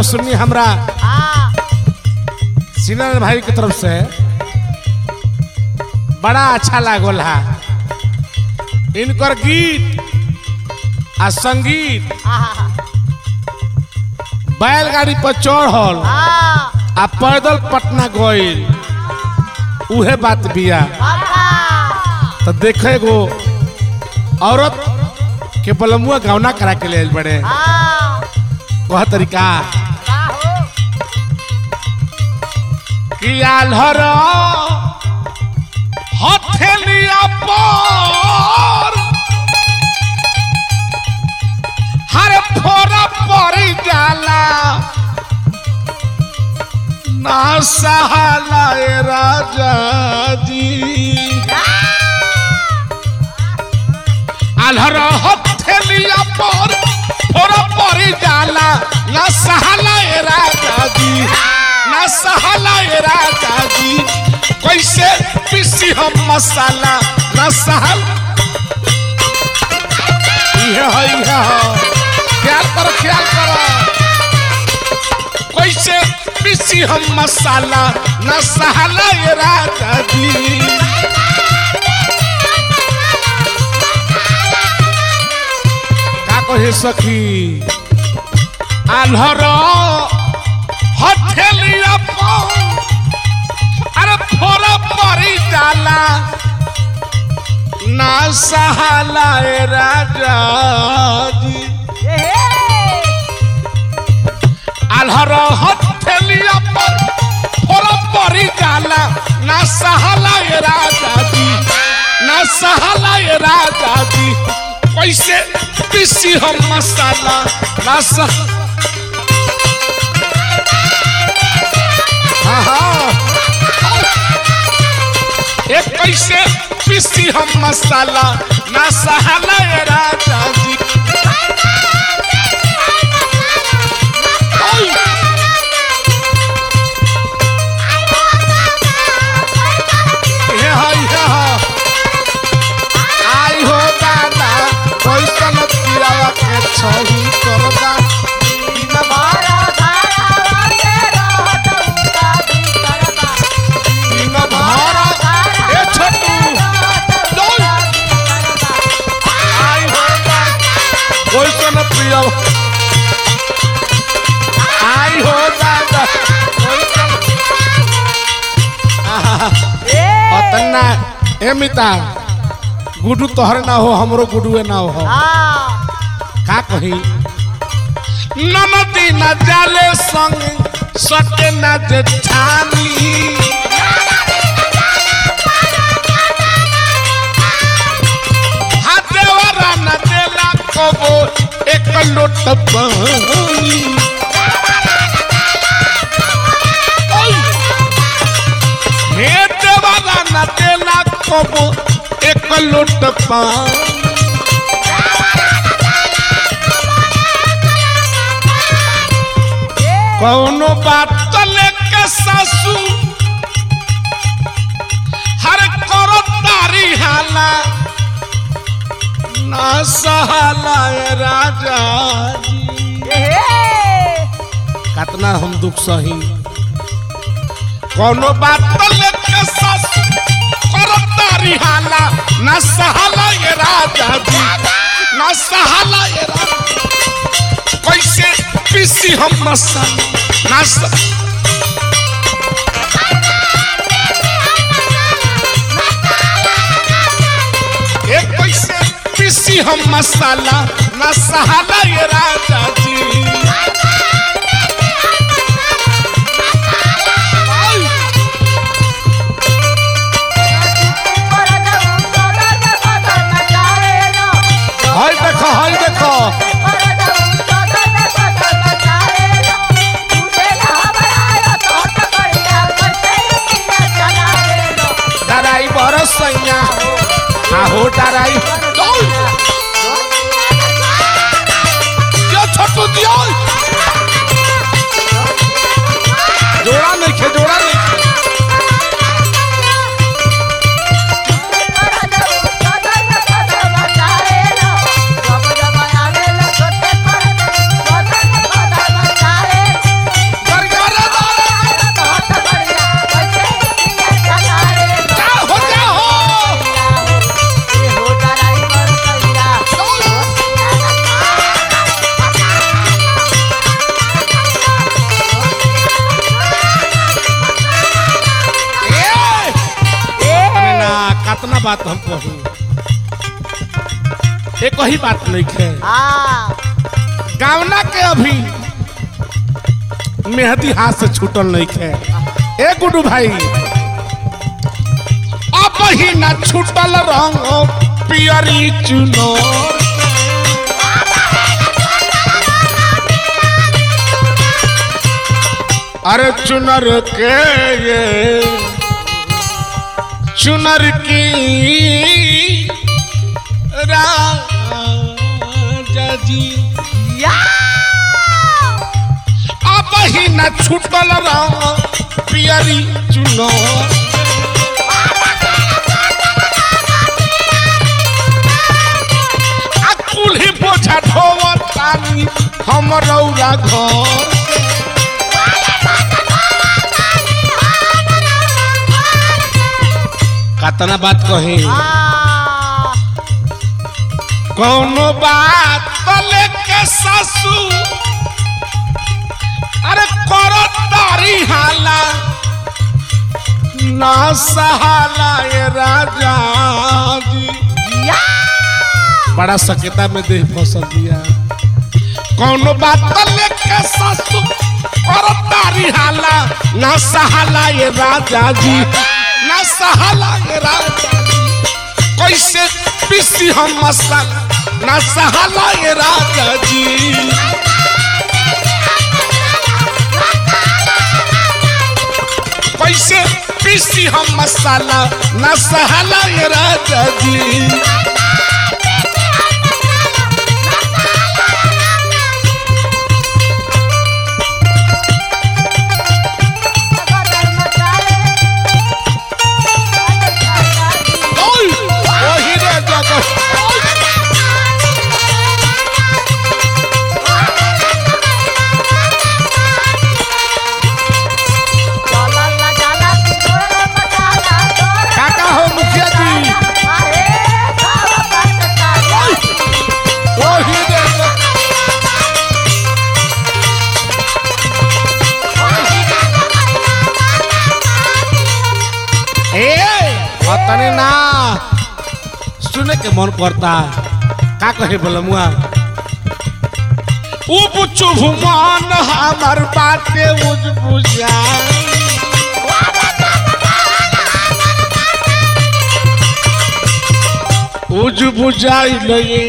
सुननी हमरा सिनर भाई की तरफ से बड़ा अच्छा लागल है इनकर गीत आ संगीत बैलगाड़ी पर चढ़ल आ पैदल पटना गइल उहे बात बिया तो देखे गो औरत के बलमुआ गौना करा के ले बड़े वह तरीका कि आल्हर हथेलिया पर हर फोरा पड़ी जाला ना सहाला ए राजा जी आल्हर हथेलिया पर फोरा पड़ी जाला ना सहाला ए राजा जी ना सहाला ए राजा जी कैसे पीसी हम मसाला ना सहल इहे है इहे है ख्याल करो ख्याल करो कैसे पीसी हम मसाला ना सहाला ए राजा जी का कहे सखी आल्हर हथेलिया पर अरे फोरा परी जाला ना सहाला ए राजा जी आल्हर हथेलिया पर फोरा परी जाला ना सहाला ए राजा जी ना सहाला ए राजा जी कैसे पीसी हम मसाला ना सह हाँ हाँ एक कैसे पीसी हम मसाला ना सहाला ए राजा जी ओय! हे हाय हे हा आई हो दादा कैसन पियावा के छही करदा दिन भर ए छोटू ओय! आई हो दादा कैसन पियावा आई हो दादा कैसन आहा अतना ए मिता गुडू तोहर ना हो हमरो गुडुए ना हो का कही ननदी न जाले संग सटे न जेठानी हाथेवारा न देला कबो एक लोट पानी ओय! हे देवारा न देला कबो एक लोट पानी कौनो बात तो लेके सासू हर करो तारी हाला ना सहाला ए राजा जी कितना हम दुख सही कौनो बात तो लेके सासू करो तारी हाला ना सहाला ए राजा जी ना सहाला ए राजा कैसे पीसी हम मसाला ना स- एक पैसे पीसी हम मसाला ना सहाला ये राजा जी आई! हाय देखो हाय देखो डराई बरस सैया आहो डराई ओय! जो छोटू दियो हम कही एक ही बात नहीं है हाँ गावना के अभी मेहदी हाथ से छूटल नहीं है ए गुडू भाई अब ही ना छूटल रंग पियरी चुनो अरे चुनर के ये चुनर की राजा जी या अब ही न छूटल रंग पियरी चुनो आ कुल्ही बोझा ढोवत तानी हम रौरा घर कतना बात कही हाँ कौनो बात तो लेके सासू अरे करो तारी हाला ना सहाला ये राजा जी या बड़ा सकेता में देह फसल दिया कौनो बात तो लेके सासू करो तारी हाला ना सहाला ये राजा जी ना सहाला ये राजा जी कैसे पीसी हम मसाला ना सहाला ये राजा जी कैसे पीसी हम मसाला ना सहाला ये राजा जी ओय ओही रे जगह काका हो मुखिया जी ओही रे जगह ए अतने ना सुने के मन करता का कहे बोलमुआ उब चुभ मन हमर बाते उज बुझा उज बुझाई लगे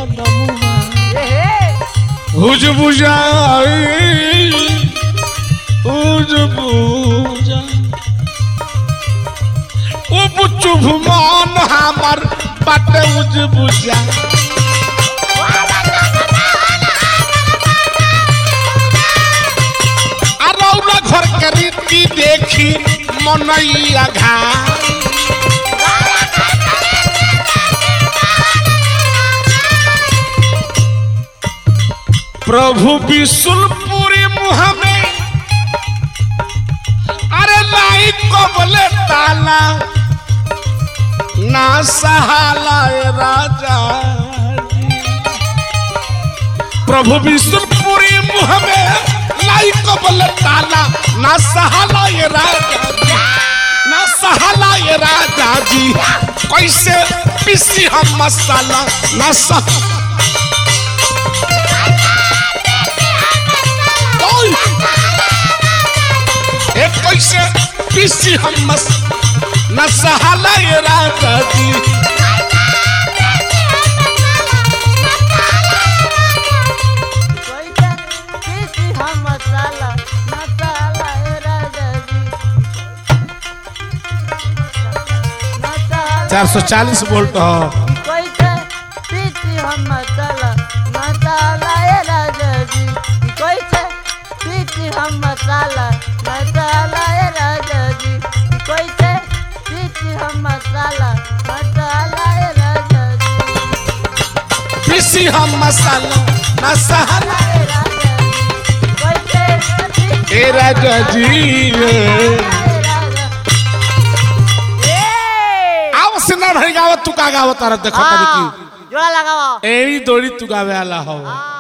उज बुझाई उज बुझा उब चुभ मन हमर बाटे उज बुझा अरौरा घर के रीति देखी मनैया घा प्रभु विशुलपुरी मुँह में अरे लाई को बोले ताला ना सहाला ए राजा जी। प्रभु विशुलपुरी मुँह में लाई को बोले ताला ना सहाला ये राजा जी ना सहाला ये राजा जी कैसे पीसी हम मसाला ना सह ओय! ए कैसे पीसी हम मस न सहाला ये राजा जी मसाला मसाला ए राजा जी मसाला चार सौ चालीस वोल्ट हो कैसे पीती हम मसाला मसाला ए राजा जी कैसे पीती हम मसाला मसाला ए राजा जी कैसे पीती हम मसाला मसाला ए राजा जी पीसी हम मसाला न सहाला ए राजा जी कैसे पीती ए राजा जी ए राजा ए आओ सिन्हा भाई गावत तू का गावत तारा देखो तरी हाँ, जोड़ा लगाओ की एड़ी दोड़ी तू गावे आला हो हाँ